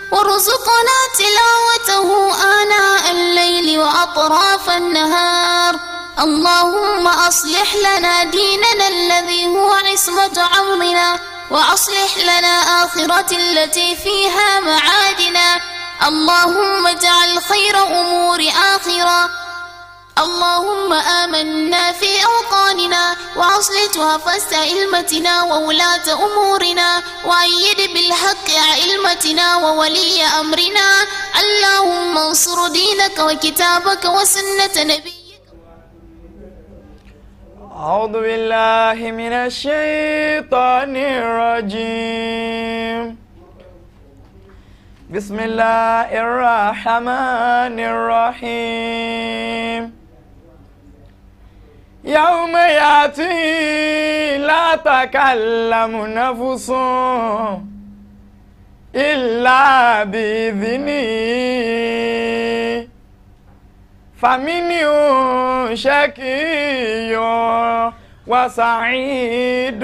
وارزقنا تلاوته آناء الليل وأطراف النهار اللهم أصلح لنا ديننا الذي هو عصمة عمرنا وأصلح لنا آخرة التي فيها معادنا اللهم اجعل خير أمور آخرة اللهم آمنا في أوطاننا وأصلح وفست علمتنا وولاة أمورنا وأيد بالحق علمتنا وولي أمرنا اللهم انصر دينك وكتابك وسنة نبيك أعوذ بالله من الشيطان الرجيم بسم الله الرحمن الرحيم يوم يأتي لا تكلم نفس إلا بإذنه فمنهم شقي وسعيد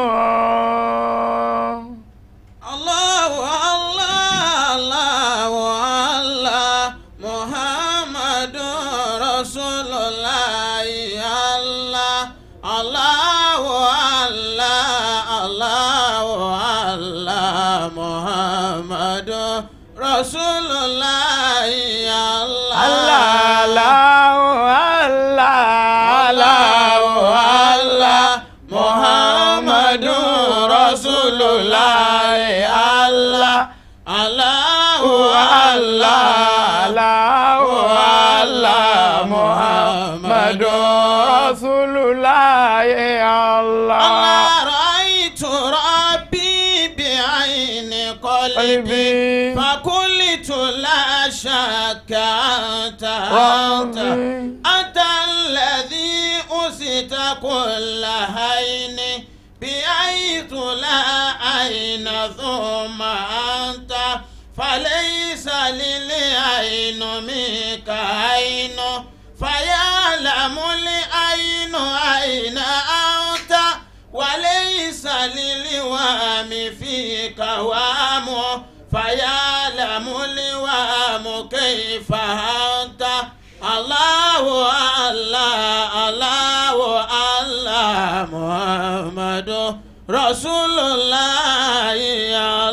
الله الله الله الله محمد رسول الله الله الله الله الله الله محمد رسول الله الله الله الله الله الله محمد رسول الله الله الله الله الله الله محمد رسول الله الله الله رأيت ربي بعين قلبي قلبي فقلت لا شك أنت أنت ربي أنت الذي أسيت كل عين بأيت لا عين ثم أنت فليس للعين منك عين فيعلم العين أين أنت وليس للوام فيك وام فيعلم الوام كيف أنت الله الله الله الله محمد رسول الله يا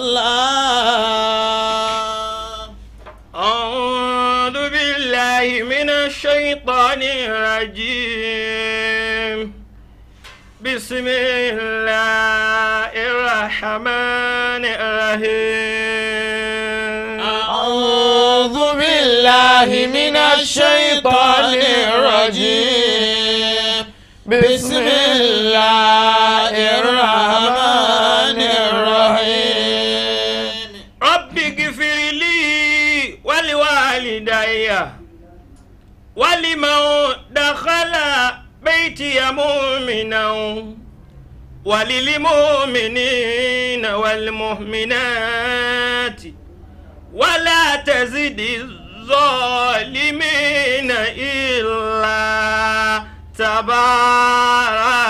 الله أعوذ بالله من الشيطان الرجيم بسم الله الرحمن الرحيم أعوذ بالله من الشيطان الرجيم بسم الله الرحمن الرحيم رب اغفر لي ولوالدي ولمن دخل بيتي مؤمنا وللمؤمنين والمؤمنات ولا تزد الظالمين إلا تبارا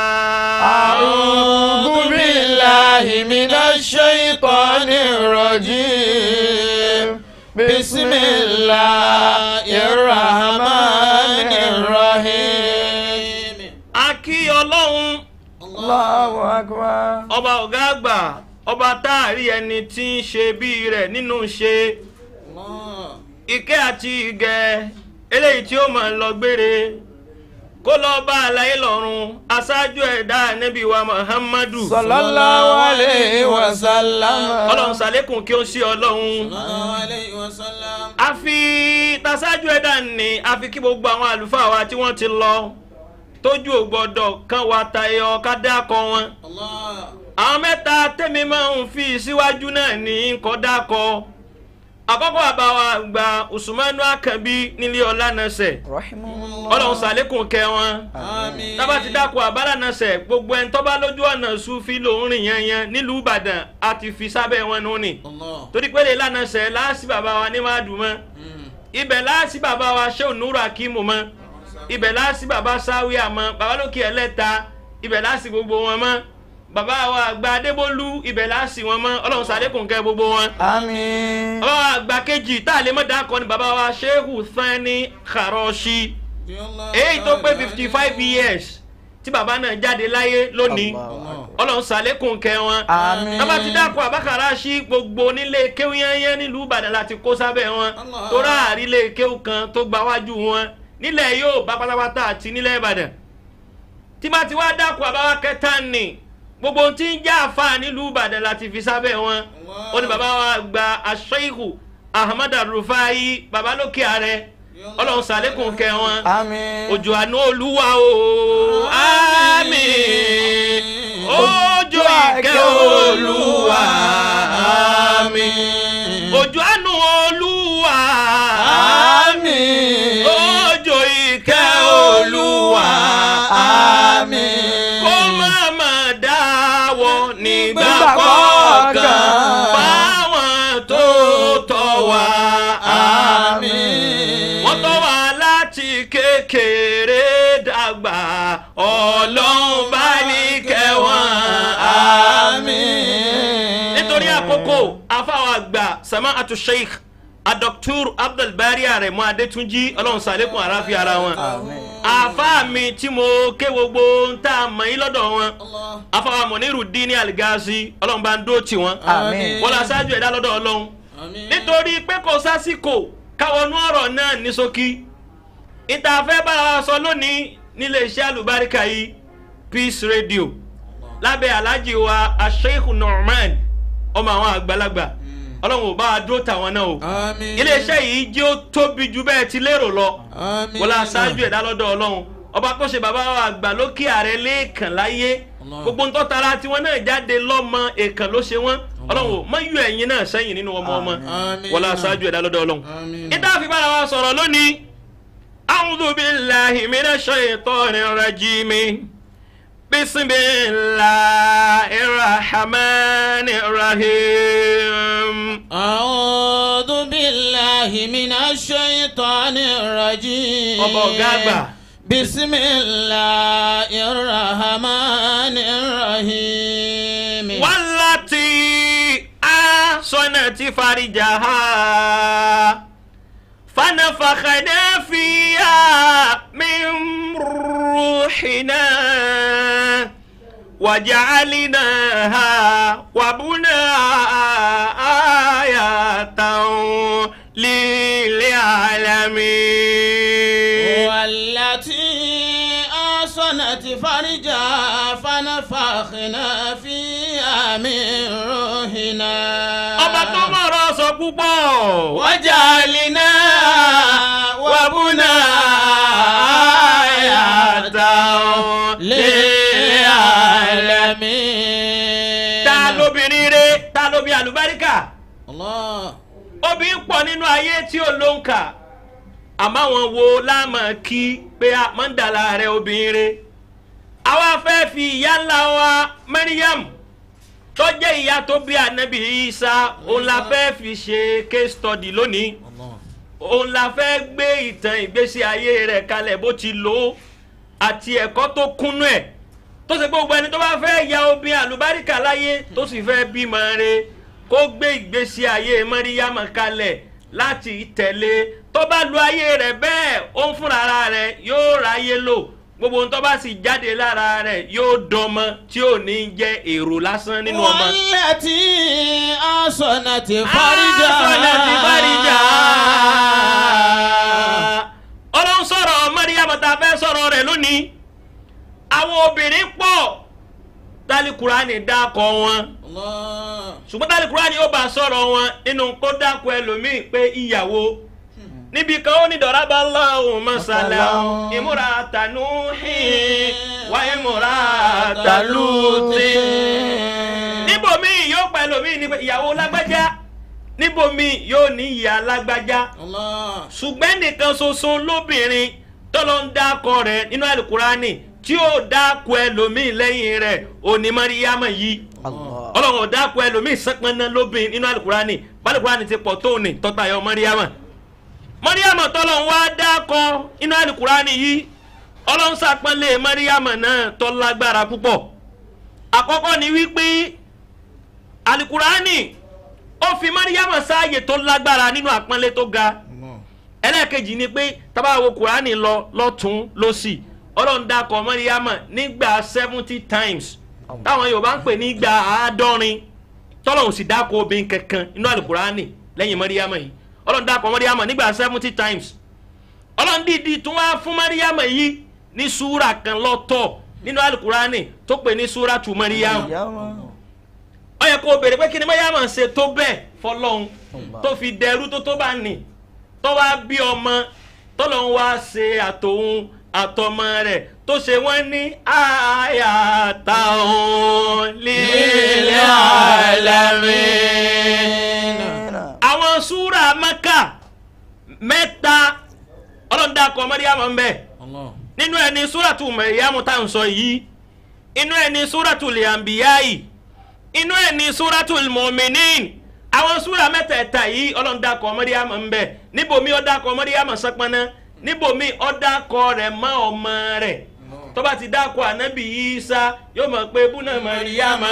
أعوذ بالله من الشيطان الرجيم بسم الله الرحمن الرحيم akí ọlọ́run الله أكبر ọba ọ̀gá àgbà ọba táàrí ẹni tí ń ṣe bí rẹ̀ nínú ṣe ìkẹ́ àti ìgẹ̀ eléyìí tí ó máa ń lọ gbére kó lọ bá àlàyé lọ́rùn aṣáájú ẹ̀dá nẹ́bí wa muhammadu صلى الله عليه وسلم ọlọ́run ṣàlékún kí ó sí ọlọ́run sallallahu alayhi wa sallam. a fi taṣáájú ẹ̀dá ni a fi kí gbogbo àwọn àlùfáà wa tí wọ́n ti lọ tójú ò gbọ́dọ̀ kan wa tayọ ká dákọ̀ wọn Allah. àwọn mẹ́ta tẹ́mi máa ń fi síwájú náà ní kọ́ dákọ̀ àkọ́kọ́ àbáwá gba usmanu akanbi nílé ọlánàṣẹ رحمه الله ọlọ́run ṣàlékún kẹ́ wọn Àmín. tába ti dákọ̀ àbálànàṣẹ gbogbo ẹni tó bá lójú ọ̀nà sufi lòún rìn yanyan nílùú ìbàdàn a ti fi sábẹ́ wọn nù ni Allah. torí pé lè lánàṣẹ láàsì bàbá wa ní máa dùn mọ́ Mm. ibẹ̀ láàsì bàbá wa ṣé ònúrò akímù mọ́ ibẹ̀ láàsì bàbá sáwíà mọ́ bàbá lókè ẹlẹ́ta ibẹ̀ láàsì gbogbo wọn mọ́ bàbá wa àgbà adébólú ibẹ̀ láàsì wọn mọ́ ọlọ́run sàlékùn kẹ́ gbogbo wọn. àmín. bàbá wa àgbà kejì tá a lè mọ̀ dákọ ni bàbá wa shehu sani kharoshi èyí tó pé fifty five years tí bàbá náà jáde láyé lónìí ọlọ́run sàlékùn kẹ́ wọn. àmín. tọ́ba ti dákọ̀ àbákàrà sí gbogbo onílé kéwú yányán nílùú ìbàdàn láti kó sábẹ́ wọn Allah. tó ráàrí lé kéwú kan tó gba wájú wọn nílẹ̀ yóò bá pátápátá àti nílẹ̀ ìbàdàn tí bá ti wá dákọ̀ àbáwá kẹta nì gbogbo ohun tí ń já àfa nílùú ìbàdàn láti fi sábẹ́ wọn Allah. ó ní bàbá wa gba aṣọ́ìhù ahmad rufai bàbá lókè ààrẹ ọlọ́run sàlékùn kẹ́ wọn àmín. òjò àánú olúwa o àmín òjò ìkẹ́ olúwa àmín òjò àánú olúwa àmín. òjò ìkẹ́ olúwa àmín. kó má má dáwọ́ nígbà Nígbà kọ̀ọ̀kan kọ̀ọ̀kan. fáwọn tó tọ́ wa àmín. wọ́n tọ́ wa láti kékeré dàgbà ọlọ́run bá ní kẹwọn àmín. nítorí àkókò afáwọn àgbà sama atu sheikh adoktur abdulbari aremu adetunji ọlọ́run sàlékún àráfi ara wọn àmín. àfáà mi tí mo ké gbogbo ń tà mọ́ yín lọ́dọ̀ wọn Allah. afáwọn mọ̀nírù dín ní àlìgáàsì ọlọ́run bá ń dó tì wọ́n àmín. wọ́n lọ aṣáájú ẹ̀dá lọ́dọ̀ ọlọ́run Àmín. nítorí pé kò sásìkò káwọnú ọ̀rọ̀ náà ní ṣókí ìta fẹ́ bára wa sọ lónìí nílé iṣẹ́ àlùbáríkà yìí peace radio lábẹ́ aláàjì wa asheikh norman ọmọ àwọn àgbàlagbà ọlọ́run ò bá wa dúró tàwọn náà o Àmín. iléeṣẹ́ yìí jẹ́ ó tóbi ju bẹ́ẹ̀ ti lérò lọ Àmín. wọ́n lọ aṣáájú ẹ̀dá lọ́dọ̀ ọlọ́run ọba tó ṣe bàbá wa àgbà lókè ààrẹ lẹ́ẹ̀kan láyé Allah. gbogbo ń tọ́tara tiwọn náà jáde lọ́mọ èèkàn ló ṣe wọ́n ọlọ́run ò mọ yọ ẹ̀yin náà sẹ́yìn nínú ọmọ ọmọ Àmín. wọ́n lọ aṣáájú ẹ̀dá lọ́dọ̀ ọlọ́run Àmín. ìta fi bára wa sọ̀rọ̀ lónìí a'udhu billahi minash shaitanir rajim bismillahir rahmanir rahim. أعوذ بالله من الشيطان الرجيم ọba ọ̀gá àgbà بسم الله الرحمن الرحيم والتي أحصنت فرجها فنفخنا فيها من روحنا وجعلناها وبناها آية للعالمين والتي أحصنت فرجها فنفخنا فيها من روحنا ọba tó mọ̀rọ̀ sọ púpọ̀ وجعلنا وبنا آية للعالمين ta lóbìnrin re ta lóbi àlùbáríkà الله obìnrin pọ̀ nínú ayé tí ó ló ń kà àmọ́ àwọn wo láàmú kí pé a máa ń dàlà rẹ obìnrin re àwa fẹ́ fi ìyá ńlá wa Maryam tó jẹ́ ìyá tó bí ànábì Isa òun la fẹ́ fi ṣe case study lónìí الله òun la fẹ́ gbé ìtàn ìgbésí ayé rẹ̀ kalẹ̀ bó ti lò ó àti ẹ̀kọ́ tó kúnnú ẹ̀ tó ṣe pé gbogbo ẹni tó bá fẹ́ ya obìnrin àlùbáríkà láyé tó sì fẹ́ bímọ re kó gbé ìgbésí ayé mọ́ríyámọ̀ kalẹ̀ láti tẹ̀lé tó bá lu ayé rẹ̀ bẹ́ẹ̀ ó ń fúnra ara rẹ̀ yóò ráyé lò gbogbo ohun tó bá sì jáde lára rẹ̀ yóò dọmọ tí ò ní jẹ́ èrò lásán nínú ọmọ. والتي أحصنت فرجها أحصنت فرجها. ọlọ́run sọ̀rọ̀ mọ́ríyàmọ̀ tá a fẹ́ sọ̀rọ̀ rẹ̀ lónìí àwọn obìnrin pọ̀ tálíkùránì dákọ̀ wọn الله ṣùgbọ́n tálíkùránì ó bá sọ̀rọ̀ wọn nínú kó dákọ̀ ẹlòmíì pé ìyàwó níbi kan ó ní dọ̀rábà lọ́hùn mọ́sálà ìmúra tànú wá ìmúra tàlùtì níbòmíì yóò pa ẹlòmíì ní pé ìyàwó lágbájá níbòmíì yóò ní ìyá lágbájá الله ṣùgbọ́n nìkan ṣoṣo lóbìnrin tọ́lọ́ ń dákọ rẹ̀ nínú alukurani tí ó dákọ ẹlòmíì lẹ́yìn rẹ̀ òní mariam yìí Allah. ọlọ́run ò dákọ ẹlòmíì sẹ́pẹ́ná lóbìnrin nínú alukurani alukurani ti pọ̀ tó ní tọ́ta yọ mariam mariam tọ́lọ́ ń wá dákọ nínú alukurani yìí ọlọ́run sàpọ́nlé mariam náà tó lágbára púpọ̀ àkọ́kọ́ ni wípé alukurani ó fi mariam sáàyè tó lágbára nínú àpọ́nlé tó ga ẹlẹ́ẹ̀kejì ni pé tábà wo kurani lọ lọ́tún lọ́sì ọlọ́run dákọ̀ mariam nígbà seventy times táwọn yorùbá ń pè nígbà àádọ́rin tọ́lọ́run sì dákọ̀ obìnrin kankan nínú alukurani lẹ́yìn mariam yìí ọlọ́run dákọ̀ mariam nígbà seventy times ọlọ́run dìídì tún wá fún mariam yìí ní súra kan lọ́tọ̀ nínú alukurani tó pè ní súra tu mariam ó yẹ kó o béèrè pé kí ni mariam ṣe tó bẹ́ẹ̀ fọlọ́run tó fi dẹrú tó tó bá nì tó wá bí ọmọ tọ́lọ́run wá ṣe àtòun àtọmọ rẹ̀ tó ṣe wọ́n ní àyàtà òun lílẹ̀ àlámín àwọn súra mẹ́kà mẹ́ta ọlọ́dà kọ́ mọ́ríyàmọ́ ń bẹ̀ nínú ẹ̀ ní súratu mẹ́ríyàmọ́ tá à ń sọ yìí inú ẹ̀ ní súratu lẹ́àmbíyáì inú ẹ̀ ní súratu mọ́mìnín àwọn súra mẹ́tẹ̀ẹ̀ta yìí ọlọ́dà kọ́ mọ́ríyàmọ́ ń bẹ̀ níbomi ọ̀dà kọ́ mọ́ríyàmọ́ sẹ́pọ́nà níbomi ọ̀dà kọ́ rẹ̀ mọ́ ọmọ rẹ̀ tó bá ti dákọ̀ ànábì Ìsá yóò mọ̀ pé búnà mọ́ríyàmọ́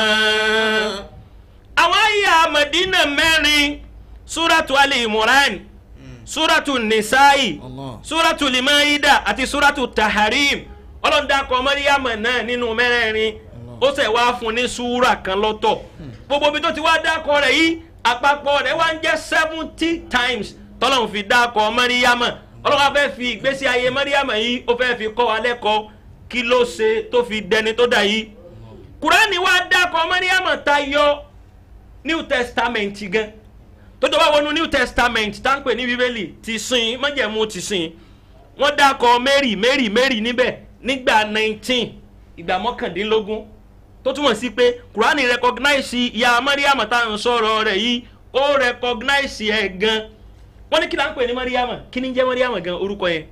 àwọn ayé àmọ̀dínà mẹ́rin súratu Ali Imran súratu Nisa'i súratu Limaida àti súratu Taharim ọlọ́dàkọ̀ mọ́ríyàmọ̀ náà nínú mẹ́rẹ̀ẹ̀rin ó sì wá fún ní súra kan lọ́tọ̀ gbogbo ibi tó ti wá dákọ̀ rẹ̀ yìí àpapọ̀ rẹ̀ wá ń jẹ́ seventy times tọ́lọ́hún fi dákọ̀ mọ́ríyàmọ̀ ọlọ́wọ́ fẹ́ fi ìgbésí ayé mọ́ríyàmọ̀ yìí ó fẹ́ fi kọ́ wa lẹ́kọ̀ọ́ kí ló ṣe tó fi dẹni tó dà yìí kùránì wá dákọ̀ mọ́ríyàmọ̀ tayọ New Testament gan tó tó bá wọnú New Testament tá ń pè ní bíbélì ti sìn májẹ̀mú ti sìn wọ́n dákọ̀ Mary Mary Mary níbẹ̀ nígbà nineteen ìgbà mọ́kàndínlógún tó túmọ̀ sí pé kùránì recognize ìyá Mariam tá à ń sọ̀rọ̀ rẹ̀ yìí ó recognize ẹ̀ gan wọ́n ní kí la ń pè ní Mariam kí ni jẹ́ Mariam gan orúkọ yẹn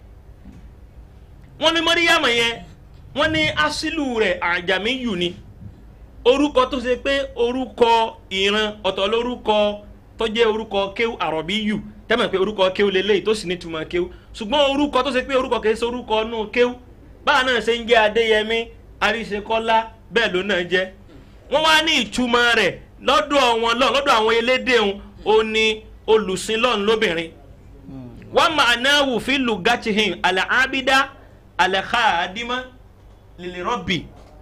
wọ́n ní Mariam yẹn wọ́n ní asílù rẹ̀ àjàmíyù ni orúkọ tó ṣe pé orúkọ ìran ọ̀tọ̀ lórúkọ tó jẹ́ orúkọ kéwù àrọ̀bíyù tẹ́mọ̀ pé orúkọ kéwù lélẹ́yìí tó sì ní túmọ̀ kéwù ṣùgbọ́n orúkọ tó ṣe pé orúkọ kìí ṣe orúkọ nù kéwù báwa náà ṣe ń jẹ́ adéyẹmí àríṣekọ́lá bẹ́ẹ̀ ló náà jẹ́ wọ́n wá ní ìtumọ̀ rẹ̀ lọ́dọ̀ wọn lọ́n lọ́dọ̀ àwọn elédè wọn ó ní olùsìn lọ́n lóbìnrin wọ́n máa náà wù fi lùgàtìhìn àlẹ́ àbídá àlẹ́ káàdìmọ́ lèlè rọ́bì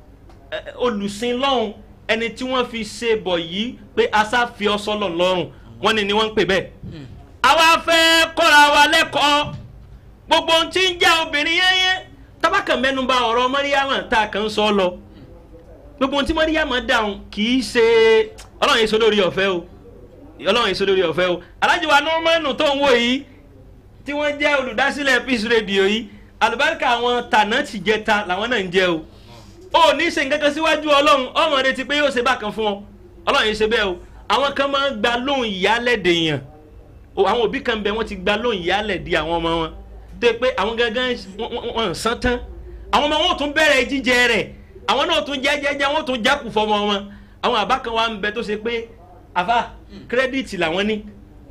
olùsìn lọ́hùn ẹni tí wọ́n fi ṣe bọ̀ yìí pé asá fi ọ sọ́lọ̀ lọ́rùn wọ́n ní ni wọ́n ń pè bẹ́ẹ̀. àwa fẹ́ kọ́ra wa lẹ́kọ̀ọ́ gbogbo ohun tí ń jẹ́ obìnrin yẹ́yẹ́ tábàkàn mẹ́nuba ọ̀rọ̀ mọ́ríyàmọ̀ tá a kàn ń sọ lọ gbogbo ohun tí mọ́ríyàmọ̀ dáhùn kì í ṣe ọlọ́run èso lórí ọ̀fẹ́ o ọlọ́run èso lórí ọ̀fẹ́ o alájọ wa nọ́ọ̀mọ́nù tó ń wò yìí tí wọ́n jẹ́ olùdásílẹ̀ peace radio yìí àlùbáríkà àwọn tànà tìjẹta làwọn náà ń jẹ o ó ní ṣe nǹkan kan síwájú ọlọ́run ọmọ rẹ ti pé yóò ṣe bákan fún ọ ọlọ́run yìí ṣe bẹ́ẹ̀ o àwọn kan máa ń gba lóhùn ìyálẹ̀dẹ̀ yàn o àwọn òbí kan bẹ wọ́n ti gba lóhùn ìyálẹ̀ di àwọn ọmọ wọn tó yẹ pé àwọn gangan wọn ń san tán àwọn ọmọ wọn ò tún bẹ̀rẹ̀ jíjẹ rẹ̀ àwọn náà tún jẹ́jẹ́jẹ́ wọn tún jákù fọmọ wọn àwọn àbá kan wà ń bẹ tó ṣe pé àfa kírẹ́dìtì làwọn ní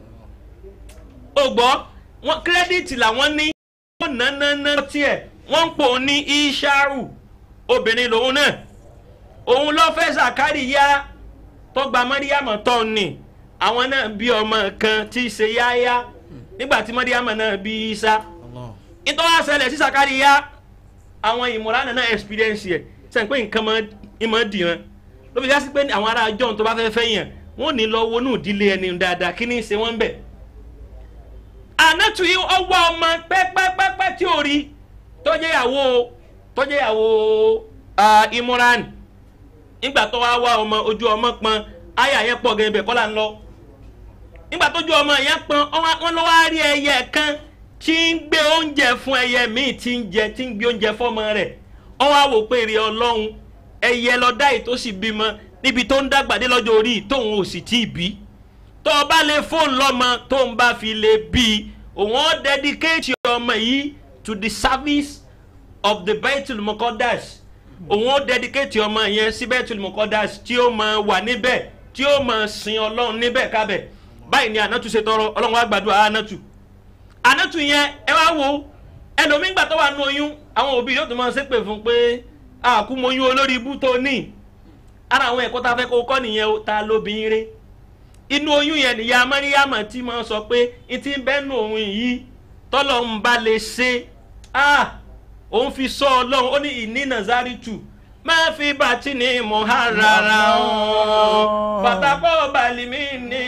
o gbọ́ wọn kírẹ́dìtì làwọn ní wọ́n ná ná ná tiẹ̀ wọ́n ń pò ní ìṣàrù obìnrin lòun náà òun lọ fẹ́ Zakariya tó gba Mọ́ríyàmọ̀ tó ní àwọn náà bí ọmọ kan tí í ṣe yáyá nígbà tí Mọ́ríyàmọ̀ náà bí Isa nítorí wá ṣẹlẹ̀ sí Zakariya àwọn ìmọ̀ràn náà experience yẹ sẹ́yìn pé nǹkan ìmọ̀ dìran ló fi jásí pé àwọn ará John tó bá fẹ́ fẹ́ yàn wọ́n ní lọ wọnú ìdílé ẹni dáadáa kí ni ṣe wọ́n bẹ̀ ànátù yìí ọwọ́ ọmọ pẹ́pẹ́pẹ́pẹ́ tí ò rí tó jẹ́ ìyàwó tó jẹ́ ìyàwó Imran nígbà tó wá wá ọmọ ojú ọmọ pọn àyà yẹn pọ̀ gẹ́gẹ́ bẹ́ẹ̀ kọ́lá ń lọ nígbà tójú ọmọ yẹn pọn wọ́n lọ wá rí ẹyẹ kan tí ń gbé oúnjẹ fún ẹyẹ míì tí ń jẹ tí ń gbé oúnjẹ fọ́mọ rẹ̀ wọ́n wá wò pé èrè Ọlọ́run ẹyẹ lọ dá ètò sì bímọ níbi tó ń dàgbà dé lọ́jọ́ orí tóun ò sì tí ì bí tó o bá lè fóònù lọ́mọ tó ń bá fi lè bí i òun ó dedicate ọmọ yìí to the service of the Baitul Muqaddas òun ó dedicate ọmọ yẹn sí Baitul Muqaddas tí ó máa wà níbẹ̀ tí ó máa sin Ọlọ́run níbẹ̀ kábẹ̀ báyìí ni Ànátù ṣe tọrọ Ọlọ́run wá gbàdúrà Ànátù Ànátù yẹn ẹ wá wo ẹlòmígbà tó wà nù oyún àwọn òbí yóò tún máa ṣépè fún pé àkúmọyún olórí ibú tó ní ara àwọn ẹ̀kọ́ tá a fẹ́ kó kọ́ nìyẹn o ta lóbìnrin rẹ̀ inú oyún yẹn nìyá mọ́ríyàmọ̀ tí mo sọ pé n ti bẹ́nu òun yìí tọ́lọ̀ ń bá lè ṣe ah òun fi sọ ọlọ́run ó ní ìní nazaritu máa fi bàtí ní muharara o pàtàkó balimi ní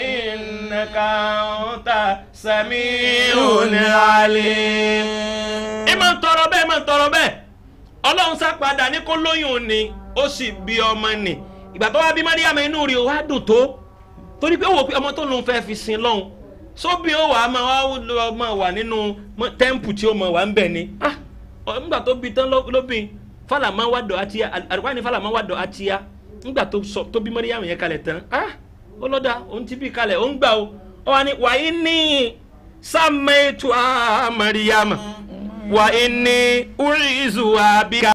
nàkàntà sami òní alẹ́. ẹ máa ń tọrọ bẹ́ẹ̀ máa ń tọrọ bẹ́ẹ̀ ọlọ́run sá padà ní kó lóyún ni ó sì bí ọmọ nì ìgbà tó wá bí mọ́ríyàmọ̀ inú rí o wá dùn tó torí pé ó wò pé ọmọ tó lòun fẹ́ fi sin lọ́hùn sóbì ó wà á máa wá lọ máa wà nínú tẹ́ǹpù tí ó máa wà ń bẹ̀ ni ah nígbà tó bi tán lóbìn fàlàmà wà dọ̀ àtìyá àrùkọ́ ni fàlàmà wà dọ̀ àtìyá nígbà tó sọ tó bí mọ́ríyàmù yẹn kalẹ̀ tán ah ó lọ́dà òun ti bí kalẹ̀ òun gbà o ó wà ní wàyí ní sàmẹ́tù àmàríyàmù wàyí ní urizu àbíkà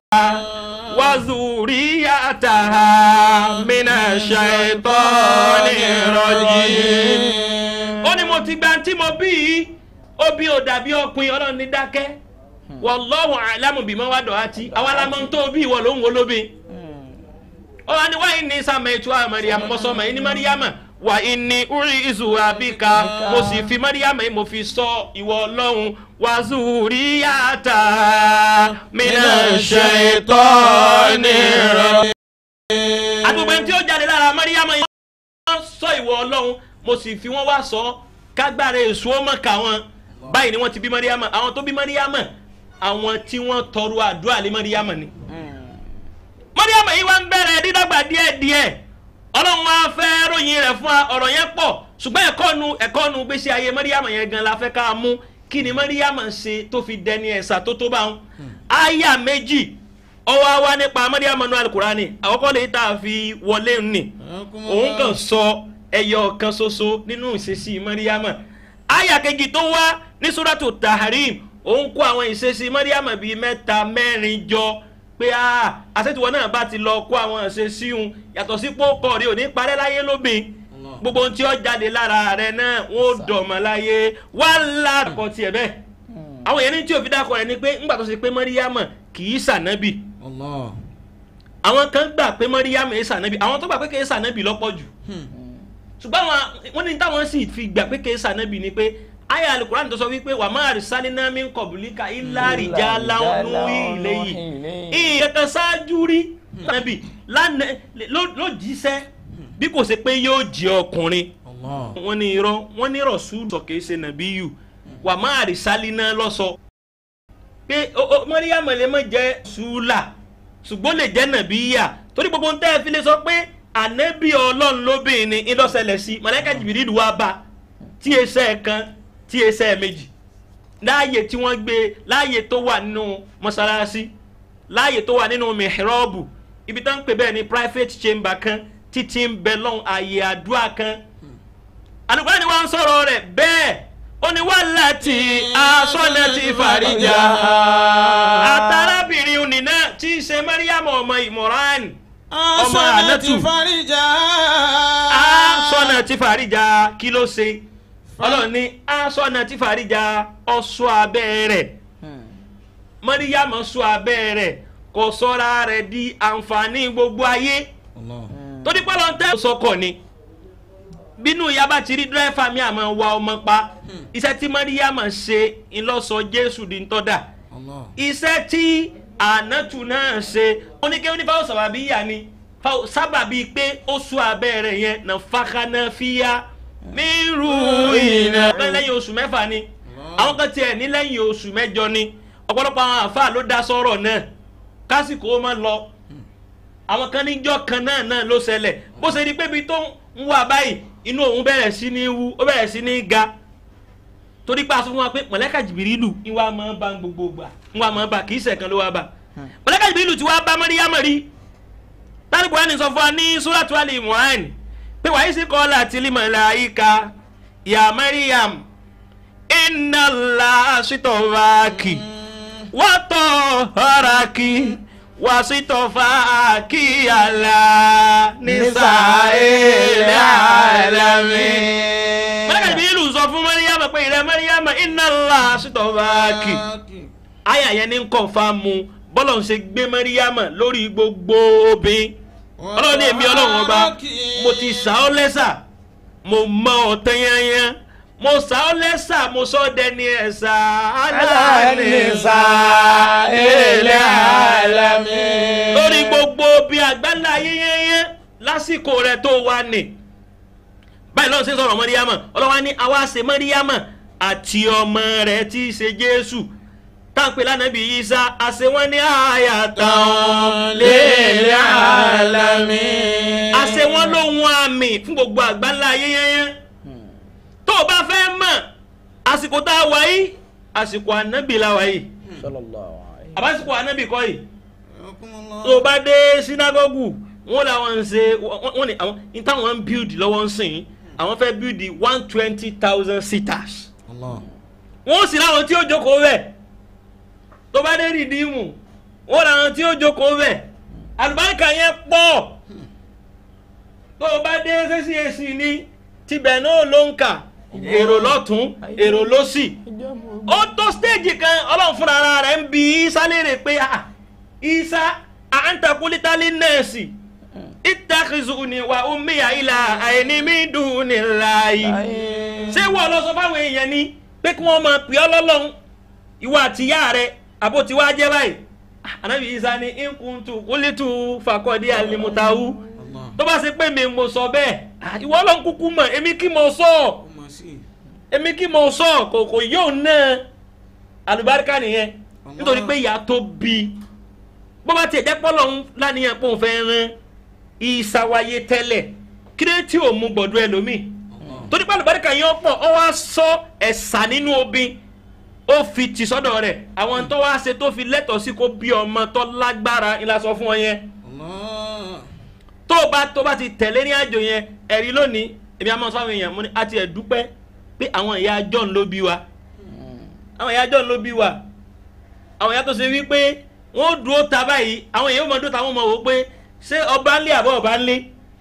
wazuriyataha mina shaitani rajim. ó ní mo ti gba tí mo bí yìí ó bí ó dàbí ọkùnrin ọlọ́run ní dákẹ́ wallahu a'lamu bima wada'ati àwa la mọ̀ tó bí ìwọ ló ń wo lóbi. ó wà ní wáyé ní sàmẹ́tù àmàríyàmù mọ́sọ́mọ́ yìí ní mariama wà ní uri izu abika mo sì fi mariama yìí mo fi sọ ìwọ ọlọ́run wazuriyata mina shaitani rajim. àdúgbò tí ó jáde lára mariama yìí wọ́n sọ ìwọ ọlọ́run mo sì fi wọ́n wá sọ kágbára èso ọmọ kà wọn báyìí ni wọ́n ti bí mariama àwọn tó bí mariama àwọn tí wọ́n tọrọ àdúrà lé mariama ni. mariama yìí wá ń bẹ̀rẹ̀ dídàgbà díẹ̀díẹ̀ ọlọ́run máa fẹ́ ròyìn rẹ̀ fún wa ọ̀rọ̀ yẹn pọ̀ ṣùgbọ́n ẹ̀kọ́ nu ẹ̀kọ́ nu gbèsè ayé mariama yẹn gan la fẹ́ ká mú kí ni mariama ṣe tó fi dẹni ẹ̀sà tó tó bá wọn. aya méjì ọwọ́ wa nípa mariama nu alukurani àkọ́kọ́ lè tá a fi wọlé ni òun kàn sọ ẹyọ kan ṣoṣo nínú ìṣesí mariama aya kejì tó wá ní suratu taharim òun kó àwọn ìṣesí mariama bíi mẹ́ta mẹ́rin jọ pé àṣetiwọ náà bá ti lọ kó àwọn ìṣesí un yàtọ̀ sí pọ́kọ̀ rí òní parẹ́ láyé lóbìn gbogbo ohun tí ó jáde lára rẹ náà wọn ò dọ̀mọ́ láyé wàhálà kọ tiẹ̀ bẹ́ẹ̀ àwọn yẹn ní tí òfin dákọ̀ rẹ̀ ni pé ńgbà tó ṣe pé mariama kì í sànábì àwọn kan gbà pé mariama ẹ̀ sànábì àwọn tó gbà pé kì í sànábì lọ́pọ̀ jù ṣùgbọ́n wọ́n ní táwọn sì fi gbà pé kì í sànábì ni pé aya alukuran tó sọ wípé wà máa rí sálínà mi kọ̀bùlíkà ilá rìjà láwọn ilé yìí ìyẹ̀kan ṣáájú rí nàbì ló jíṣẹ́ bí kò ṣe pé yóò jẹ́ ọkùnrin wọ́n ní irọ́ wọ́n ní rọ̀ṣúlù sọ kìí ṣe nàbí yù wà máa rí sálínà lọ́sọ pé mọ́ríyàmọ̀ lè mọ̀ jẹ́ ṣúlà ṣùgbọ́n lè jẹ́ nàbí yà torí gbogbo ń tẹ́ ẹ fi lè sọ pé ànábì ọlọ́run lóbìnrin ni ìlọ́sẹ̀lẹ̀ sí mọ̀lẹ́kà jìbìrì wá bá tí ẹsẹ̀ kan tí ẹsẹ̀ méjì láàyè tí wọ́n gbé láàyè tó wà nínú mọ́sálásí láàyè tó wà nínú mihrọ́ọ̀bù ibi tó ń pè bẹ́ẹ̀ ní private chamber kan títí ń bẹ lọ́hùn àyè àdúrà kan àlùkò ni wọ́n ń sọ̀rọ̀ rẹ̀ bẹ́ẹ̀ ó ní wà láti aṣọ́nà ti fàríjà àtàrábìnrin òní náà tí í ṣe Mariam ọmọ ìmọ̀ràn ọmọ ànátù aṣọ́nà ti fàríjà kí ló ṣe ọlọ́run ní aṣọ́nà tí fàríjà ọ̀ṣọ́ abẹ́ rẹ̀ mọ́ríyàmọ́ ṣọ́ abẹ́ rẹ̀ kò sọ́ra rẹ̀ di àǹfààní gbogbo ayé torí pé lọ́n tẹ́ sọkọ̀ ni bínú ìyá bá ti rí dírẹ́fà mi àmọ́ wa ọmọ pa iṣẹ́ tí mọ́ríyàmọ́ ṣe ńlọ́sọ jésù di ńtọ́dà iṣẹ́ tí ànátù náà ṣe oníkẹ́ onífàwọ̀ sábàbí yà ni sábàbí pé ó ṣọ́ abẹ́ rẹ̀ yẹn nà fàkànà fíyà mírù ìnà. lẹ́yìn oṣù mẹ́fà ni àwọn kan tiẹ̀ ní lẹ́yìn oṣù mẹ́jọ ni ọ̀pọ̀lọpọ̀ àwọn àáfàá ló dá sọ́rọ̀ náà kásìkò ó máa lọ àwọn kan níjọ́ kan náà náà ló ṣẹlẹ̀ bó ṣe di pé ibi tó ń wà báyìí inú òun bẹ̀rẹ̀ sí ní wú ó bẹ̀rẹ̀ sí ní ga torí pé a sọ fún wa pé mọ̀lẹ́kà jìbìrìlù ìwà máa ń bá gbogbo gbà ìwà máa ń bá kì í ṣẹ̀kan ló wá bá mọ̀lẹ́kà jìbìrìlù ti wá bá mọ́ríyámọ̀ rí tálíbù wa ní sọ fún wa ní súràtú àlè ìmọ̀ràn pé wàá yìí sí kọ́ láti lè màláíkà ya Maryam inna Allah sitofaki wa toharaki wa sitofaki ala nisa'il alamin. mọ́lẹ́kà ìbí ìlú sọ fún Maryam pé ìrẹ́ Maryam inna Allah sitofaki. àyà yẹn ní kọ̀ǹfàmù bọ́lọ̀ ń ṣe gbé Maryam lórí gbogbo obìnrin ọlọ́run ní èmi ọlọ́run ọba mo ti sà ọ́ lẹ́sà mo mọ ọ̀tẹ́ yányán mo sà ọ́ lẹ́sà mo sọ ọ́ dẹni ẹ̀sà Alanisa ilé alami. lórí gbogbo bí àgbálá yẹ́yẹ́yẹ́ lásìkò rẹ̀ tó wà ní. báyìí lọ́run ṣe ń sọ̀rọ̀ mọ́ríyámà ọlọ́wà ní àwa ṣe mọ́ríyámà àti ọmọ rẹ̀ tí í ṣe jésù táǹpẹ̀ lánàbí Ìsá àṣẹ wọn ní àyàtàn Lélẹ̀ alami. àṣẹ wọn lóhun àmì fún gbogbo àgbálá yẹ́yẹ́yẹ́ tó o bá fẹ́ mọ̀ àsìkò tá a wà yìí àsìkò ànábì la wà yìí Sallallahu alayhi. àbásìkò ànábì kọ́ yìí tó o bá dé sinagogu wọn làwọn ń ṣe wọn wọn ni àwọn ní táwọn ń build lọ́wọ́ ń sìn àwọn fẹ́ build one twenty thousand seaters wọn sì láwọn tí ó jókòó bẹ̀ tó bá dé rìdíìmù wọn làwọn tí ó jókòó bẹ̀ àlùbáríkà yẹn pọ̀ tó o bá dé CAC ní tibẹ̀ náà ló ń kà èrò lọ́tún èrò lọ́sì ó tó stéèjì kan ọlọ́run fúnra ara rẹ̀ ń bi Ìsá léèrè pé ah Ìsá àǹtakùlítàlí nẹ́ẹ̀sì ìtàkìzùnì wà ummiya ilà àìní mi dùn ní láàyè ṣé wọ́n lọ sọ fáwọn èèyàn ni pé kí wọ́n máa pè ọ́ lọ́lọ́run ìwọ àtìyá rẹ̀ àbó tí wàá jẹ́ báyìí ànábì Ìsá ní ìkùntù kúlítù fàkọ́dí àlìmùtàwù tó bá ṣe pé mi mo sọ bẹ́ẹ̀ ah, ìwọ ọlọ́run kúkú mọ̀ èmi kí mo sọ ọ́ èmi kí mo sọ kò kò yóò ná alùbáríkà nìyẹn nítorí pé ìyá tó bí bó bá tiẹ̀ jẹ́ pọ́lọ́ ń lánìyàn pé òun fẹ́ rán ìsàwáyé tẹ́lẹ̀ kí ló tí ò mú gbọ̀dọ̀ ẹlòmíì torí pé alùbáríkà yẹn pọ̀ ọ wá sọ ẹ̀sà nínú obìn ó fi tì sọ́dọ̀ rẹ̀ àwọn tó wá ṣe tó fi lẹ́tọ̀ọ́ sí kó bí ọmọ tó lágbára ńlá sọ fún ọ yẹn tó o bá tó o bá ti tẹ̀lé ní àjò yẹn ẹ̀rí lónìí èmi àmọ́ sọ àwọn èèyàn mo ní àti ẹ̀ dúpẹ́ pé àwọn ìyá John ló bí wa àwọn ìyá John ló bí wa àwọn ìyá tó ṣe wípé wọ́n dúró ta báyìí àwọn èèyàn mọ̀ dúró ta wọ́n mọ̀ wò pé ṣé ọba ńlé àbọ̀ ọba ńlé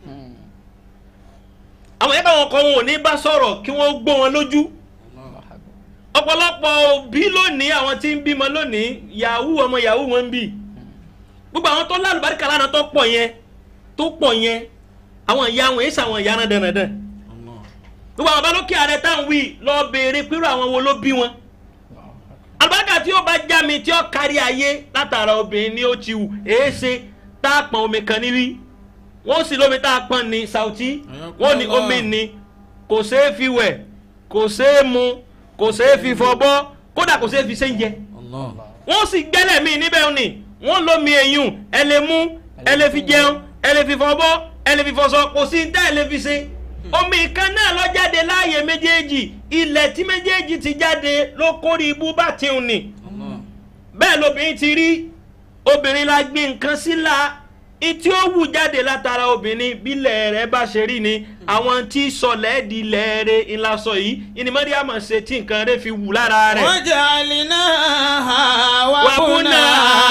àwọn ìyá táwọn kan wọn ò ní bá sọ̀rọ̀ kí wọ́n gbó wọn lójú ọ̀pọ̀lọpọ̀ òbí lónìí àwọn tí ń bímọ lónìí yahoo ọmọ yahoo wọn ń bì gbogbo àwọn tó lálùbáríkà lánàá tó pọ̀ yẹn tó pọ̀ yẹn àwọn ìyá wọn èsì àwọn ìyá náà dandan gbogbo àwọn balókè ààrẹ táwọn wí lọ béèrè pírò àwọn wo ló bí wọn àlùbáríkà tí ó bá já mi tí ó kárí ayé látara obìnrin ni ó ti wù èéṣe tá a pọn omi kan níbí wọn sì lómi tá a pọn ní Saudi wọn ní omi ní kò ṣeé fi wẹ̀ kò ṣeé mu kò ṣeé fi fọbọ́ kódà kò ṣeé fi ṣéǹjẹ wọ́n sì gbẹ́lẹ̀ mí níbẹ̀ ni wọ́n lómi eyín ẹ lè mú ẹ lè fi jẹun ẹ lè fi fọbọ́ ẹ lè fi fọṣọ kò sí ní tẹ́ ẹ lè fi ṣe omi kan náà lọ jáde láàyè méjèèjì ilẹ̀ tí méjèèjì ti jáde ló kórè ibú bá tiun ni bẹ́ẹ̀ lobìnrin ti rí obìnrin la gbé nǹkan síla ìtí ó wù jáde látara obìnrin bílẹ̀ rẹ̀ bá ṣe rí ni àwọn tí sọlẹ̀ di lẹ́ẹ̀rẹ̀ ńlasọ yìí ìnimọ̀dé àmọ̀ ṣe tí nǹkan rẹ̀ fi wù lára rẹ̀. وجعلناها وكنا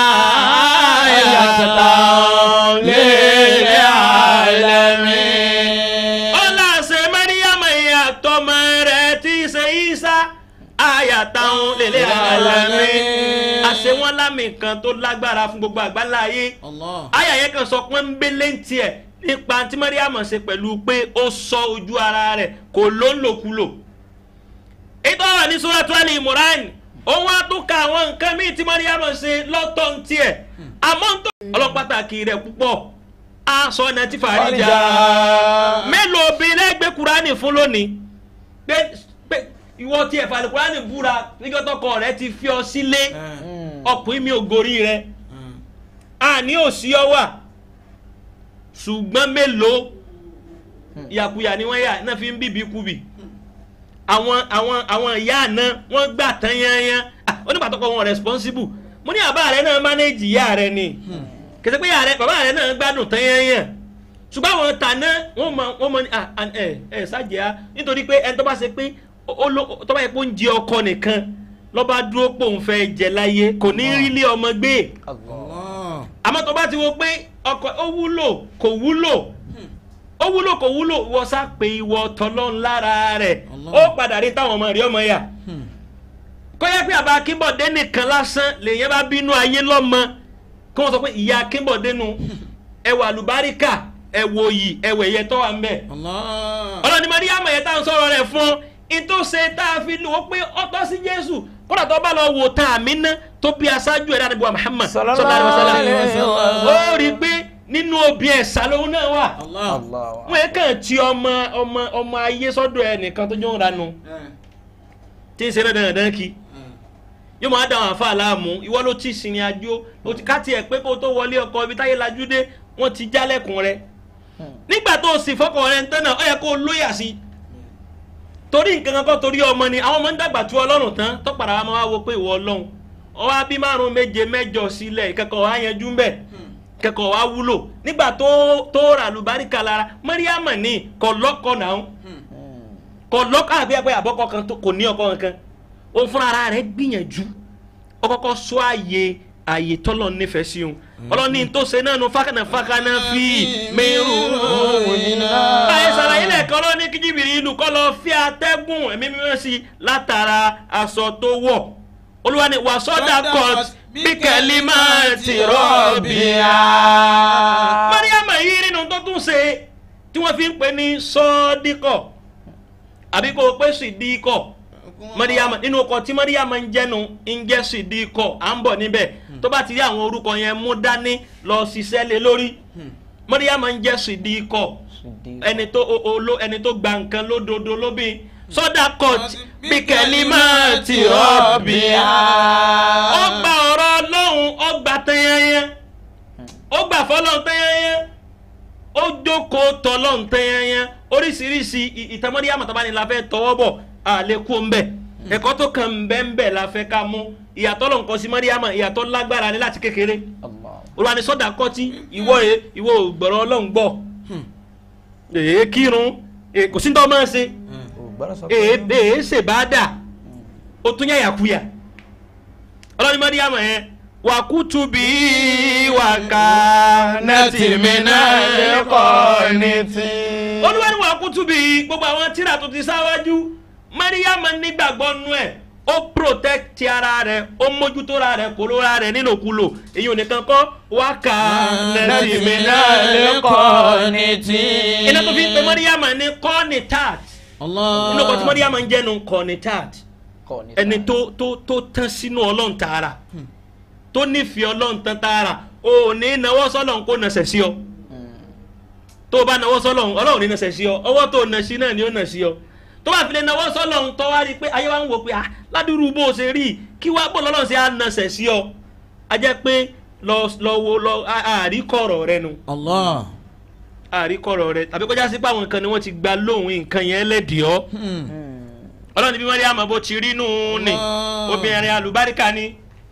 آية للعالمين ọlá ṣe mẹ́ríyàmọ̀ ìyá tọmọ rẹ̀ tí í ṣe Ìsá àyàtàwọn lèlẹ́ àlámì àṣẹ wọn lámì kan tó lágbára fún gbogbo àgbáńlá ayé الله àyà yẹn kan sọ pé ń gbélé ń tiẹ̀ nípa tí mẹ́ríyàmọ̀ ṣe pẹ̀lú pé ó sọ ojú ara rẹ̀ kò ló ń lòkulò ètò ọ̀rọ̀ ní Suratu Ali Imran òun á tún ka àwọn nǹkan míì tí mẹ́ríyàmọ̀ ṣe lọ́tọ̀ ń tiẹ̀ àmọ́ ń tó ọlọ́pàtàkì rẹ̀ púpọ̀ á sọ ọ́nà tí fàáríjà mélòó obìnrin lẹ́gbẹ̀ẹ́ kúránì fún lónìí pé pé ìwọ tí ẹ̀fà lè kúránì búra nígbà tọkọ rẹ ti fi ọ sílé ọkùnrin mi ò gorí rẹ àní òsì ọ wà ṣùgbọ́n mélòó yàkuyà ni wọ́n yà náà fi ń bíbí kubì àwọn àwọn àwọn ìyá àná wọ́n gbà tán yányán Ah, onípàtọ́kọ wọn responsible mo ní àbá rẹ náà manage ìyá rẹ ni kìsì pé ìyá rẹ bàbá rẹ náà gbádùn tán yányán ṣùgbọ́n àwọn tàná wọ́n mọ wọ́n mọ ní ah, ah, ẹ ẹ ṣáàjẹ́ á nítorí pé ẹni tó bá ṣe pé ó- ó ló- tó bá yẹ pé ó ń jẹ ọkọ nìkan lọ́ba dúró pé òun fẹ́ jẹ láyé kò ní rí ilé ọmọ gbé الله àmọ́ tó bá ti wo pé ọkọ ó wúlò kò wúlò ó wúlò kò wúlò wọ́n sá pé ìwọ tọ́lọ́n lára rẹ̀ Allah. ó padà rí táwọn ọmọ rí ọmọ yà kó yẹ pé àbá akínbọ̀dé nìkan lásán lèyìn bá bínú ayé lọ́mọ kí wọ́n sọ pé ìyá akínbọ̀dé nu ẹ wà lùbáríkà ẹ wò yìí ẹ wẹ̀ yẹ tọ́ wa ń bẹ̀ Allah. ọlọ́ni mariam yẹn tá à ń sọ̀rọ̀ rẹ̀ fún ìtòsẹ̀ tá a fi lò ó pé ọtọ́ sí jésù kódà tó bá lọ wò tá a mí ná tó bí aṣáájú ẹ̀dá níbo muhammad Sallallahu sallallahu alaihi alaihi wasallam wasallam. ó rí i pé nínú obì ẹ̀sà lòun náà wà Allah. Allah. wọn yẹn kàn ti ọmọ ọmọ ọmọ ayé sọ́dọ̀ ẹnìkan tó jọ ń ranu Eh, tí ń ṣe dandan dandan kí eh. yóò máa dá àwọn àfa láàmú ìwọ ló ti sìnrìn àjò o ti ká tiẹ̀ pé kó tó wọlé ọkọ ibi táyé lajú dé wọ́n ti jálẹ̀kùn rẹ nígbà tó o sì fọkàn rẹ ń tán náà ó yẹ kó o lóyà sí i torí nǹkan kan kọ́ torí ọmọ ni àwọn ọmọ ń dàgbà tu ọlọ́run tán tó padà wá máa wá wo pé ìwọ ọlọ́run ọwọ́ abí márùn méje mẹ́jọ sílẹ̀ ìkẹ́kọ̀ọ́ wa yanjú ń bẹ̀ kẹ́kọ̀ọ́ wa wúlò nígbà tó tó rà lùbáríkà lára mọ́ríàmọ̀ ní kọ̀ lọ́kọ̀ náà kọ̀ lọ́kọ̀ àbí ẹgbẹ́ àbọ̀kọ̀ kan tó kò ní ọkọ̀ kankan òun fúnra ara rẹ̀ gbìyànjú ó kọ́kọ́ sọ àyè àyè tọ́lọ̀ nífẹ̀ẹ́ sí òun ọlọ́ni tó ṣe náà nu fákànà fákànà fi mẹ́rù báyìí sàlàyé lẹ́ẹ̀kan lọ ní kíjìbìrì ìlú kọ́ lọ fi atẹ́gùn ẹ̀mí mímọ́ sí i látara aṣọ tó wọ̀ olúwa ni wà sọ́dà kọ́t bí kẹ́lí máa ti rọ́ọ̀bìà. mariama yìí nínú tó tún ṣe tí wọ́n fi ń pè ní sọ́ọ́díkọ̀ àbí kò pé sídìíkọ̀ mariama nínú ọkọ̀ tí mariama ń jẹ́nu ń jẹ́ sídìíkọ̀ à ń bọ̀ níbẹ̀ tó bá ti rí àwọn orúkọ yẹn mú dání lọ ṣiṣẹ́ lé lórí mariama ń jẹ́ sídìíkọ̀ ẹni tó o- o- ló- ẹni tó gba nǹkan lódodo lóbi sọdá kọt bí kẹlí máa ti rọbì á. ó gba ọ̀rọ̀ ọlọ́run ó gba tẹ́yẹ́yẹ́ ó gbà fọlọ́run tẹ́yẹ́yẹ́ ó jókòó tọ́lọ́run tẹ́yẹ́yẹ́ oríṣiríṣi ì- ìtàn Màríyámù tó bá ní la fẹ́ tọwọ́ bọ̀ àlékún ń bẹ̀ ẹ̀kọ́ tó kàn ń bẹ́ ń bẹ̀ la fẹ́ ká mú ìyàtọ̀ lọ́n kọ́ sí Màríyámù ìyàtọ̀ lágbára ní láti kékeré olùwà ní sọ́dà kọ́tí ìwọ yẹ ìwọ ò gbọ́rọ̀ ọlọ́run gbọ́ èé kírun èé kò sí ní tọ́ máa ṣe èé èé ṣe bá dà ó tún yàyàkuyà ọlọ́ni Màríyámù yẹn wà kútu bí wà ká nẹ́tì mi náà lẹ́kọ̀ọ́ ní tí. olúwa ni wà kútu bí gbogbo àwọn tíra tó ti sáwájú Màríyámù nígbàgbọ́ nú ẹ̀ ó protect ara rẹ̀ ó mójútó ra rẹ̀ kó lóra rẹ̀ nílòkulò èyí ò nìkan kọ́ wà ká nẹ́tì mi náà lẹ́kọ̀ọ́ ní tí. iná tó fi ń pe Màríyámù ní kọ́ọ̀nì tart Allah. inú ọkọ̀ tí Màríyámù ń jẹ́nu kọ́ọ̀nì tart ẹni tó tó tó tán sínú ọlọ́run tààrà tó nífẹ̀ẹ́ ọlọ́run tán tààrà o ò ní nawọ́ sọ́lọ́run kó nàṣẹ̀ sí ọ tó o bá nawọ́ sọ́lọ́run ọlọ́run ní nàṣẹ̀ sí ọ ọwọ́ tó o nà sí náà ni ó nà sí ọ tó bá fi lè nawọ́ sọ́lọ́run tó wá rí i pé ayé wa ń wò pé ah ládùúrú bó o ṣe rí i kí wá bó lọ́lọ́run ṣe á nàṣẹ̀ sí ọ a jẹ́ pé lọ lọ wo lọ àríkọ̀rọ̀ rẹ nu Allah. àríkọ̀rọ̀ rẹ tàbí kọjá sí pé àwọn nǹkan ni wọ́n ti gba lóhùn nǹkan yẹn lẹ́dìọ́ Hmm. ọlọ́run bí Màríyámù àmọ́ bó ti rí nù ní Allah. obìnrin alùbáríkà ni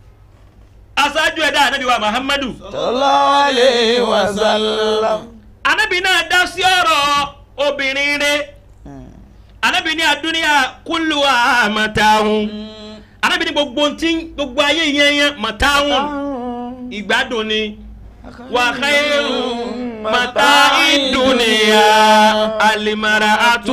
aṣáájú ẹ̀dá anabi wa muhammadu sallallahu alayhi wa sallam. anabi náà dá sí ọ̀rọ̀ obìnrin rẹ̀ anabi ní adúníyà kúlùwà màtáhùn anabi ní gbogbo ntí gbogbo ayé yẹn yẹn màtáhùn ìgbádùn ni wà khairu màtá ìdúnìyà alimara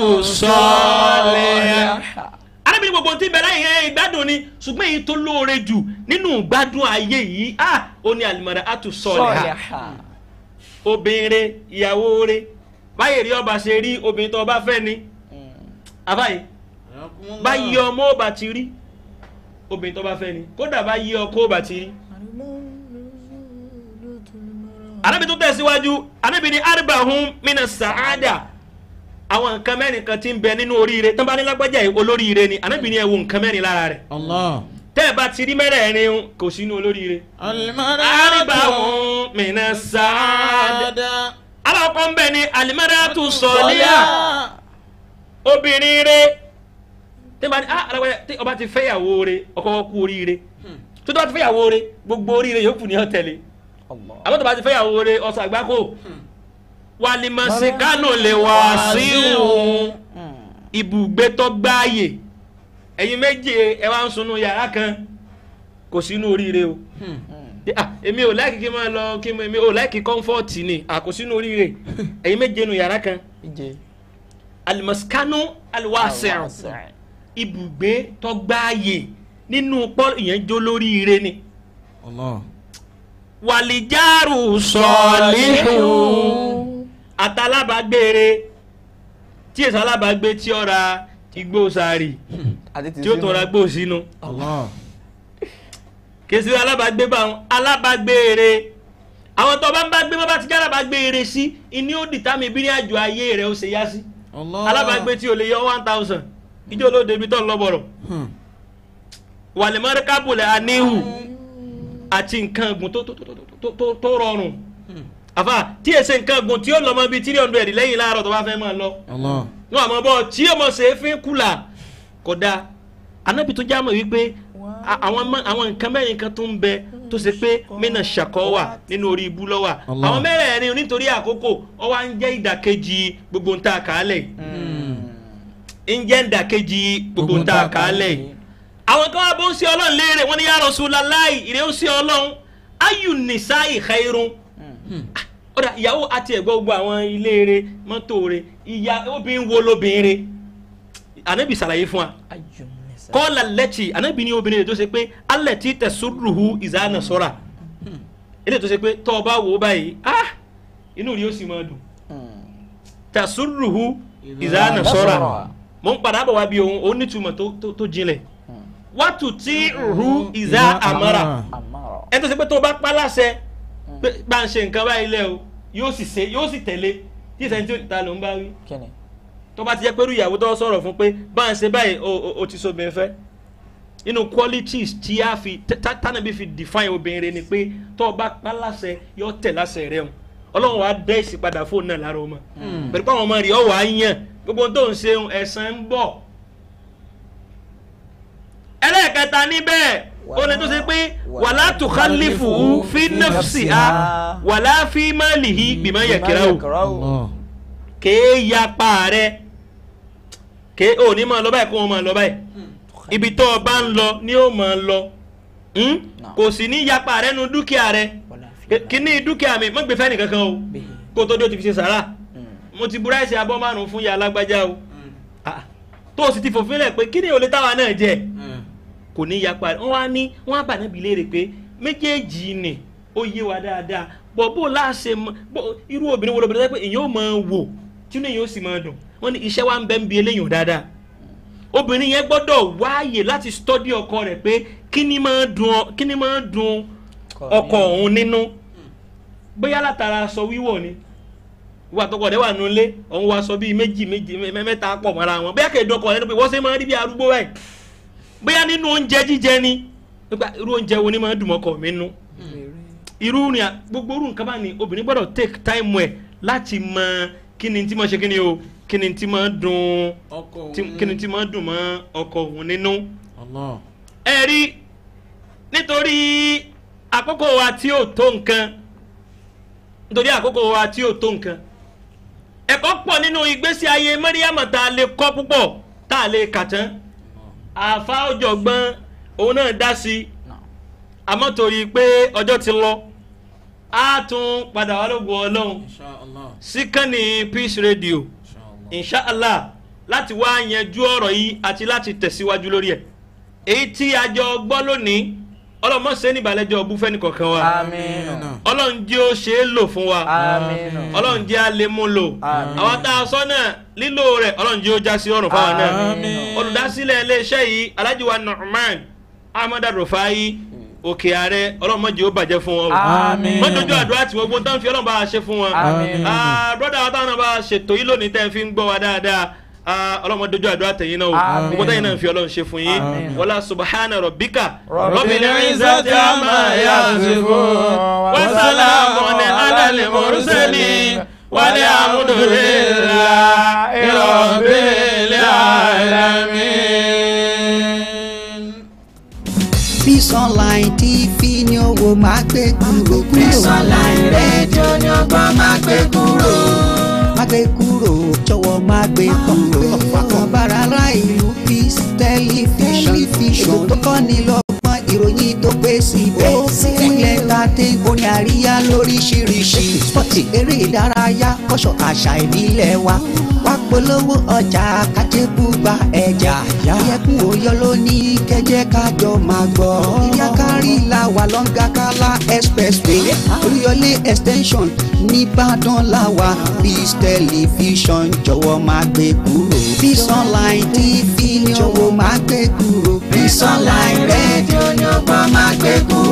àtúnṣọ́lẹ̀ arábìnrin gbogbo tí bẹ̀rẹ̀ yẹn ìgbádùn ni ṣùgbọ́n èyí tó lóore jù nínú ìgbádùn ayé yìí ah ó ní alimara atu sọ̀rọ̀ ha obìnrin ìyàwó rẹ̀ báyìí rí ọba ṣe rí obìnrin tó ọba fẹ́ ni àbáyé báyìí ọmọ ọba ti rí obìnrin tó ọba fẹ́ ni kódà báyìí ọkọ ọba ti rí. arábìnrin tó tẹ̀síwájú arábìnrin arbahun mina sàádà àwọn nǹkan mẹ́rin kan ti ń bẹ nínú oríire tán bá ní lágbájá yìí olóríire ni anábìnrin ẹ̀ wo nǹkan mẹ́rin lára rẹ̀ Allah. tẹ́ ẹ bá ti rí mẹ́rẹ̀ẹ̀rin kò sínú olóríire. arbahun mina sàádà alákọ̀ọ́ ń bẹ ní alimaratu sọ̀líà obìnrin rẹ̀ tẹ́ bá ní ah alágbájá tí ọba ti fẹ́yàwó rẹ̀ ọkọ kú oríire tó tó bá ti fẹ́yàwó rẹ̀ gbogbo oríire yòókù ni ó tẹ̀lé àbọ̀ tó bá ti fẹ́yàwó rẹ̀ ọ̀sán àgbákò walimasikanu lè wá sí òun ibùgbé tó gbáàyè ẹ̀yin méje ẹ wá ń sunú yàrá kan kò sínú oríire o Ah, èmi ò láìkí kí n máa lọ kí n èmi ò láìkí kọ́ńfọ́ọ̀tì ni à kò sínú oríire ẹ̀yin méje nu yàrá kan alimasikanu aliwasẹ̀rù ibùgbé tó gbáàyè nínú pọ́ ìyẹn jó lóríire ni Allah. wàlìjárù sọ̀lìhù àtàlábàgbére tí èso alábàgbé tí ó ra igbó sàárì tí ó tún ra gbó sínú Allah. kèsì alábàgbé bá wọn alábàgbére àwọn tó bá ń bá gbé bá bá ti jẹ́ alábàgbére sí ìní ó dìtámì bí ní àjò ayé rẹ̀ ó ṣe yá sí Allah. alábàgbé tí o lè yọ one thousand ìjọ olóde ibi tó ń lọ bọ̀rọ̀ Hmm. wàlẹ̀mọ́rẹ́ kábùlẹ̀ aníhù àti nǹkan ẹ̀gùn tó- tó- tó- tó- tó- tó rọrùn àfà tí èsè nǹkan ẹ̀gùn tí ó lọ mọ bíi three hundred lẹ́yìn láàárọ̀ tó bá fẹ́ máa lọ Allah. wọn àmọ́ bọ́ tí ó mọ̀ ṣe é fi kùlà kò dáa anábì tó já mọ̀ wípé a- àwọn mọ- àwọn nǹkan mẹ́rin kan tó ń bẹ tó ṣe pé mínà ṣàkọ́ wà nínú orí ibú lọ́wà Allah. àwọn mẹ́rẹ̀ẹ̀rin nítorí àkókò ó wá ń jẹ́ ìdàkejì gbogbo ń ta àkàálẹ̀ ń jẹ́ ìdàkejì gbogbo ń ta àkàálẹ̀ yìí àwọn kan wá bó ń ṣe ọlọ́run léèrè wọ́n ní ya Rasulullahi ìrẹ́ ó ṣe ọlọ́run ayu nisa'i khairun ọ̀dà ìyàwó àti ẹ̀gbọ́n gbogbo àwọn ilé rẹ̀ mọ́tò rẹ̀ ìyá obìnrin wo lóbìnrin ànábì ṣàlàyé fún wa kọ́ọ̀lá lẹ́tì ànábì ní obìnrin rẹ̀ tó ṣe pé alẹ́ tí tẹ̀sùrùhù ìzáná sọ́ra ilé tó ṣe pé tọ́ ọ bá wò ó báyìí ah inú rí ó sì máa dùn tẹ̀sùrùhù ìzáná sọ́ra mo ń padà bọ̀ wá bí òun òun nítumọ̀ tó- tó- tó jinlẹ̀ wàtú tí rú ìzá àmọ́ra ẹni tó ṣe pé tó bá pa láṣẹ pé bá ń ṣe nǹkan báyìí lẹ o yóò sì ṣe yóò sì tẹ̀lé tí ìṣẹ́ni tí ó ta ló ń bá wí kíni tó bá ti jẹ́ pé irú ìyàwó tó sọ̀rọ̀ fún pé bá ń ṣe báyìí o o- o ti so obìnrin fẹ́ inú qualities tí a fi tánàbí fi define obìnrin ni pé tó o bá pa láṣẹ yóò tẹ̀ láṣẹ rẹ o ọlọ́run wàá dẹ́ ìsì padà fóònù náà lára ọmọ pẹ̀lú pé àwọn ọmọ rẹ̀ ọ̀ wá yàn gbogbo ohun tó ń ṣe ẹ̀san ń bọ̀ ẹlẹ́ẹ̀kẹta níbẹ̀ ó lè tó ṣe pé wàlá tukhalifu fi nafsiha wàlá fi malihi bima yakrahu Allah. kéé yapa rẹ kéé ò ní máa lọ báyìí kó wọn máa lọ báyìí ibi tó o bá ń lọ ni ó máa lọ Hmm? kò sì ní yapa rẹ nu dúkìá rẹ kíní dúkìá mi má gbé fẹ́ nìkankan o kó tó dé o ti fi ṣe sàrà mo ti búra ẹsẹ̀ abọ́ márùn-ún fún ya alágbájá o Ah, tó o sì ti fòfin lẹ̀ pé kíní ò lè táwa náà jẹ kò ní yapa rẹ wọ́n wá ní wọ́n á bà náà bi léèrè pé méjèèjì ni ó yé wa dáadáa bọ̀ bó láṣẹ mọ bó irú obìnrin wo lóbìnrin pé èyàn ò máa wò tí inú èyàn ó sì máa dùn wọ́n ní iṣẹ́ wa ń bẹ́ ń bi eléyàn dáadáa obìnrin yẹn gbọ́dọ̀ wáàyè láti stọ́dí ọkọ rẹ̀ pé kí ni máa dùn ọ- kí ni máa dùn ọkọ òun nínú bóyá látara aṣọ wíwọ̀ ni wà tọkọ rẹ wà nulẹ̀ òun wá aṣọ bíi méjì méjì mẹ- mẹ́ta pọ̀ mọ́ra wọn bóyá kèdè ọkọ rẹ ni pé wọ́n ṣe máa rí bí arúgbó báyìí bóyá nínú oúnjẹ jíjẹ ni nípa irú oúnjẹ wo ni máa dùn mọ́kọ mi nú irú ni a- gbogbo irú nǹkan bá ní obìnrin gbọ́dọ̀ take time ẹ̀ láti mọ kí ni tí máa ṣe kí ni o kí ni tí máa dùn ọkọ tí- kí ni tí máa dùn mọ́ ọkọ òun nínú Allah. ẹ rí nítorí àkókò wa tí ò tó nǹkan nítorí àkókò wa tí ò tó nǹkan ẹ̀kọ́ pọ̀ nínú ìgbésí ayé mẹ́ríàmù tá a lè kọ́ púpọ̀ tá a lè kà tán àfa ọ̀jọ̀gbọ́n òun náà dá sí i àmọ́ torí pé ọjọ́ ti lọ á tún padà wá lógun ọlọ́run Insha Allah. síkànnì peace radio Insha Allah. inshallah láti wá yanjú ọ̀rọ̀ yìí àti láti tẹ̀síwájú lórí ẹ̀ èyí tí a jọ gbọ́ lónìí ọlọ́mọ ṣe ní ìbàlẹ́jọ́ ọbú fẹ́ni kọ̀ọ̀kan wa àmín ọlọ́run jẹ́ ó ṣe é lò fún wa àmín ọlọ́run jẹ́ a lè mú lò Àmín. àwọn tá a sọ náà lílò rẹ̀ ọlọ́run jẹ́ ó já sí ọ̀rùn fáwọn náà Àmín. olùdásílẹ̀ iléeṣẹ́ yìí alhaji wa Nu'man ahmed rufai òkè ààrẹ ọlọ́run má jẹ́ ó bàjẹ́ fún wọn o àmín wọ́n dojú àdúrà tí wọ́n gbọ́n tán fi ọlọ́run bá a ṣe fún wọn. Àmín. Ah, brọ́dà wa táwọn náà bá a ṣètò yìí lónìí tẹ́ ẹ fi ń gbọ́ wa dáadáa Ah, ọlọ́run má dojú àdúrà tẹ̀yìn náà o Àmín. gbogbo tẹ̀yìn náà fi ọlọ́run ṣe fún yín Àmín. wọlá subahana rabbika Rabbil izzati amma yasifun wa salamun ala al-mursalin walhamdulillahi rabbil alamin. Peace Online TV ni owó máa gbé kúrò kúrò. Peace Online rédíò ni ọgbọ́n máa gbé kúrò. Máa gbé kúrò jọ̀wọ́ máa gbé kúrò. Fọkàn bára ará ìlú Peace Television. Ètò tó kọ́ ni lọ́gbọ́n ìròyìn tó pé síbẹ̀. Ilẹ̀ tàdé orin àríyá lóríṣiríṣi. Spọ́tì eré ìdárayá kọ́ṣọ́ àṣà ìbílẹ̀ wa. wá polówó ọjà kájébùgbà ẹja ìyẹ̀kùn òyọ ló ní kẹjẹ kájọ máa gbọ́ ìyá kárí la wà lọ́ngà kálá expressway olúyọlé extension nìbàdàn la wà Peace television jọ̀wọ́ máa gbé kúrò Peace online tv ní owó máa gbé kúrò Peace online rédíò ní ọgbọ́n máa gbé kúrò.